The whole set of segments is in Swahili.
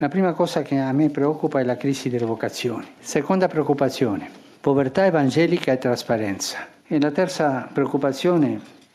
La prima cosa che a me preoccupa è la crisi delle vocazioni. Seconda preoccupazione, povertà evangelica e trasparenza. E la terza preoccupazione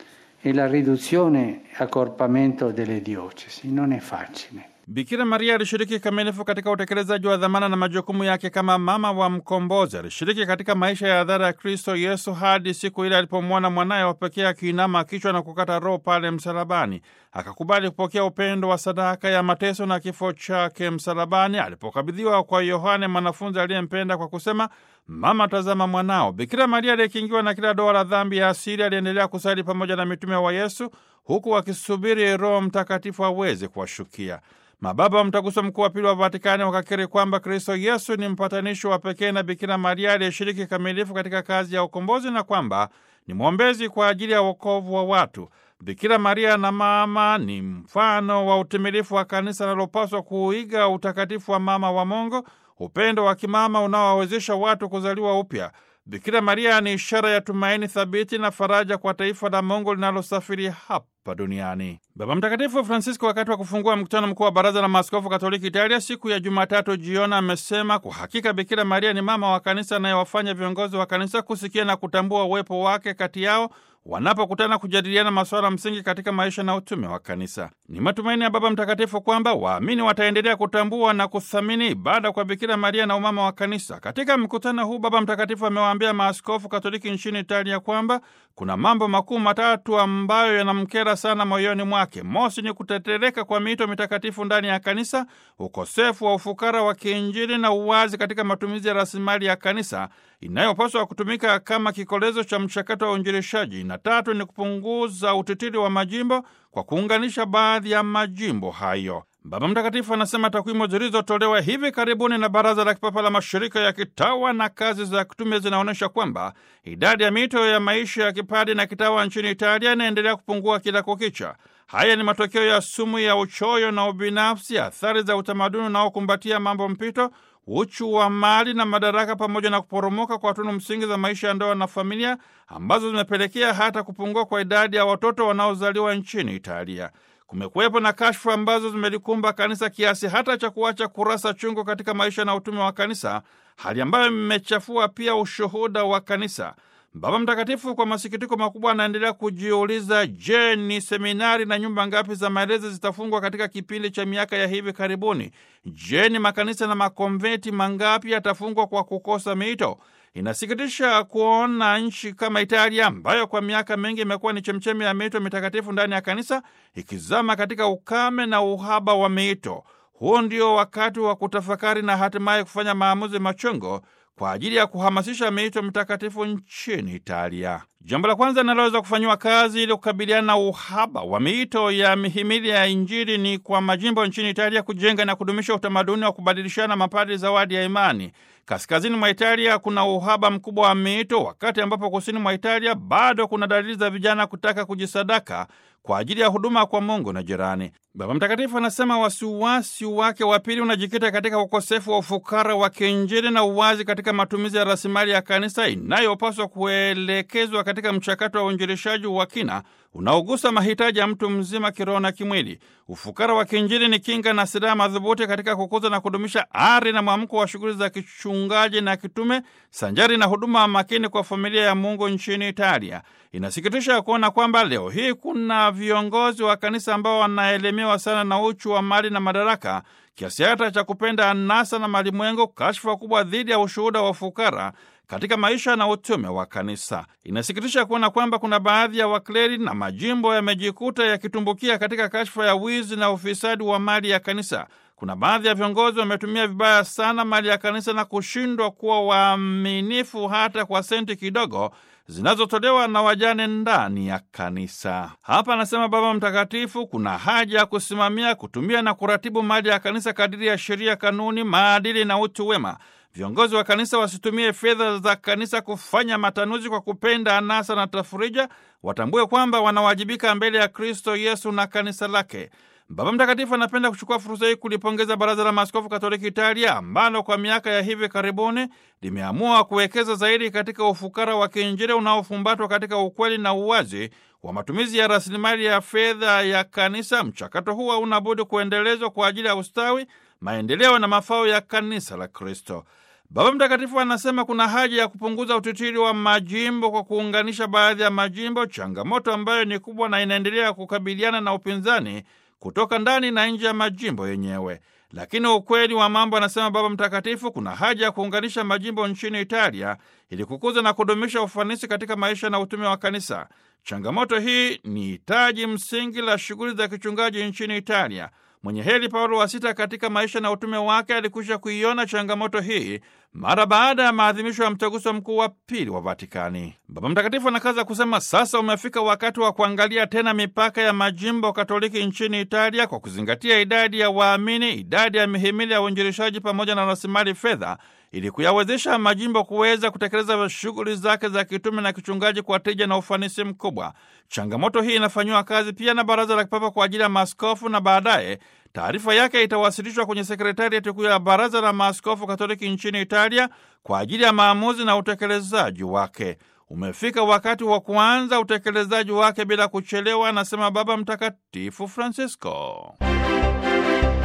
è la riduzione e accorpamento delle diocesi. Non è facile. Bikira Maria alishiriki kikamilifu katika utekelezaji wa dhamana na majukumu yake kama mama wa mkombozi. Alishiriki katika maisha ya hadhara ya Kristo Yesu hadi siku ile alipomwona mwanaye wa pekee akiinama kichwa na kukata roho pale msalabani. Akakubali kupokea upendo wa sadaka ya mateso na kifo chake msalabani, alipokabidhiwa kwa Yohane mwanafunzi aliyempenda kwa kusema, Mama, tazama mwanao. Bikira Maria aliyekingiwa na kila doa la dhambi ya asili aliendelea kusali pamoja na mitume wa Yesu huku wakisubiri Roho Mtakatifu aweze kuwashukia. Mababa wa Mtaguso Mkuu wa Pili wa Vatikani wakakiri kwamba Kristo Yesu ni mpatanishi wa pekee na Bikira Maria aliyeshiriki kikamilifu katika kazi ya ukombozi na kwamba ni mwombezi kwa ajili ya wokovu wa watu. Bikira Maria na mama ni mfano wa utimilifu wa kanisa linalopaswa kuiga utakatifu wa mama wa Mungu, upendo wa kimama unaowawezesha watu kuzaliwa upya. Bikira Maria ni ishara ya tumaini thabiti na faraja kwa taifa la Mungu linalosafiri hapa duniani. Baba Mtakatifu Francisco, wakati wa kufungua mkutano mkuu wa Baraza la Maaskofu Katoliki Italia siku ya Jumatatu jioni, amesema kwa hakika Bikira Maria ni mama wa kanisa anayewafanya viongozi wa kanisa kusikia na kutambua uwepo wake kati yao wanapokutana kujadiliana masuala msingi katika maisha na utume wa kanisa. Ni matumaini ya Baba Mtakatifu kwamba waamini wataendelea kutambua na kuthamini ibada kwa Bikira Maria na umama wa kanisa. Katika mkutano huu, Baba Mtakatifu amewaambia maaskofu Katoliki nchini Italia kwamba kuna mambo makuu matatu ambayo yanamkera sana moyoni mwake. Mosi ni kutetereka kwa miito mitakatifu ndani ya kanisa, ukosefu wa ufukara wa kiinjili na uwazi katika matumizi ya rasilimali ya kanisa inayopaswa kutumika kama kikolezo cha mchakato wa uinjilishaji, na tatu ni kupunguza utitiri wa majimbo kwa kuunganisha baadhi ya majimbo hayo. Baba Mtakatifu anasema takwimu zilizotolewa hivi karibuni na Baraza la Kipapa la Mashirika ya Kitawa na Kazi za Kitume zinaonyesha kwamba idadi ya miito ya maisha ya kipadi na kitawa nchini Italia inaendelea kupungua kila kukicha. Haya ni matokeo ya sumu ya uchoyo na ubinafsi, athari za utamaduni unaokumbatia mambo mpito, uchu wa mali na madaraka, pamoja na kuporomoka kwa tunu msingi za maisha ya ndoa na familia, ambazo zimepelekea hata kupungua kwa idadi ya watoto wanaozaliwa nchini Italia. Kumekuwepo na kashfa ambazo zimelikumba kanisa kiasi hata cha kuacha kurasa chungu katika maisha na utume wa kanisa, hali ambayo imechafua pia ushuhuda wa kanisa. Baba Mtakatifu kwa masikitiko makubwa anaendelea kujiuliza, je, ni seminari na nyumba ngapi za malezi zitafungwa katika kipindi cha miaka ya hivi karibuni? Je, ni makanisa na makonventi mangapi yatafungwa kwa kukosa miito? Inasikitisha kuona nchi kama Italia ambayo kwa miaka mingi imekuwa ni chemchemi ya miito mitakatifu ndani ya kanisa ikizama katika ukame na uhaba wa miito. Huu ndio wakati wa kutafakari na hatimaye kufanya maamuzi machungo kwa ajili ya kuhamasisha miito mitakatifu nchini Italia. Jambo la kwanza linaloweza kufanyiwa kazi ili kukabiliana na uhaba wa miito ya mihimili ya Injili ni kwa majimbo nchini Italia kujenga na kudumisha utamaduni wa kubadilishana mapadri zawadi ya imani. Kaskazini mwa Italia kuna uhaba mkubwa wa miito, wakati ambapo kusini mwa Italia bado kuna dalili za vijana kutaka kujisadaka kwa ajili ya huduma kwa Mungu na jirani. Baba Mtakatifu anasema wasiwasi wake wa pili unajikita katika ukosefu wa ufukara wa kiinjili na uwazi katika matumizi ya rasilimali ya kanisa inayopaswa kuelekezwa katika mchakato wa uinjilishaji wa kina unaogusa mahitaji ya mtu mzima kiroho na kimwili. Ufukara wa kiinjili ni kinga na silaha madhubuti katika kukuza na kudumisha ari na mwamko wa shughuli za kichungaji na kitume sanjari na huduma makini kwa familia ya Mungu nchini Italia. Inasikitisha kuona kwamba leo hii kuna viongozi wa kanisa ambao wanaelemewa sana na uchu wa mali na madaraka kiasi hata cha kupenda anasa na malimwengo, kashfa kubwa dhidi ya ushuhuda wa ufukara katika maisha na utume wa kanisa. Inasikitisha kuona kwamba kuna baadhi ya wakleri na majimbo yamejikuta yakitumbukia katika kashfa ya wizi na ufisadi wa mali ya kanisa. Kuna baadhi ya viongozi wametumia vibaya sana mali ya kanisa na kushindwa kuwa waaminifu hata kwa senti kidogo zinazotolewa na wajane ndani ya kanisa. Hapa anasema Baba Mtakatifu, kuna haja ya kusimamia, kutumia na kuratibu mali ya kanisa kadiri ya sheria, kanuni, maadili na utu wema. Viongozi wa kanisa wasitumie fedha za kanisa kufanya matanuzi kwa kupenda anasa na tafurija. Watambue kwamba wanawajibika mbele ya Kristo Yesu na kanisa lake. Baba Mtakatifu anapenda kuchukua fursa hii kulipongeza Baraza la Maaskofu Katoliki Italia ambalo kwa miaka ya hivi karibuni limeamua kuwekeza zaidi katika ufukara wa kiinjili unaofumbatwa katika ukweli na uwazi wa matumizi ya rasilimali ya fedha ya kanisa. Mchakato huu hauna budi kuendelezwa kwa ajili ya ustawi, maendeleo na mafao ya kanisa la Kristo. Baba Mtakatifu anasema kuna haja ya kupunguza utitiri wa majimbo kwa kuunganisha baadhi ya majimbo, changamoto ambayo ni kubwa na inaendelea kukabiliana na upinzani kutoka ndani na nje ya majimbo yenyewe. Lakini ukweli wa mambo, anasema Baba Mtakatifu, kuna haja ya kuunganisha majimbo nchini Italia ili kukuza na kudumisha ufanisi katika maisha na utume wa kanisa. Changamoto hii ni hitaji msingi la shughuli za kichungaji nchini Italia. Mwenye heri Paulo wa Sita katika maisha na utume wake alikwisha kuiona changamoto hii mara baada ya maadhimisho ya mtaguso mkuu wa pili wa Vatikani. Baba Mtakatifu anakaza kusema, sasa umefika wakati wa kuangalia tena mipaka ya majimbo Katoliki nchini Italia kwa kuzingatia idadi ya waamini, idadi ya mihimili ya uinjilishaji pamoja na rasilimali fedha ili kuyawezesha majimbo kuweza kutekeleza shughuli zake za kitume na kichungaji kwa tija na ufanisi mkubwa. Changamoto hii inafanyiwa kazi pia na Baraza la Kipapa kwa ajili ya Maaskofu, na baadaye taarifa yake itawasilishwa kwenye sekretariati kuu ya Baraza la Maaskofu Katoliki nchini Italia kwa ajili ya maamuzi na utekelezaji wake. Umefika wakati wa kuanza utekelezaji wake bila kuchelewa, anasema Baba Mtakatifu Francisco.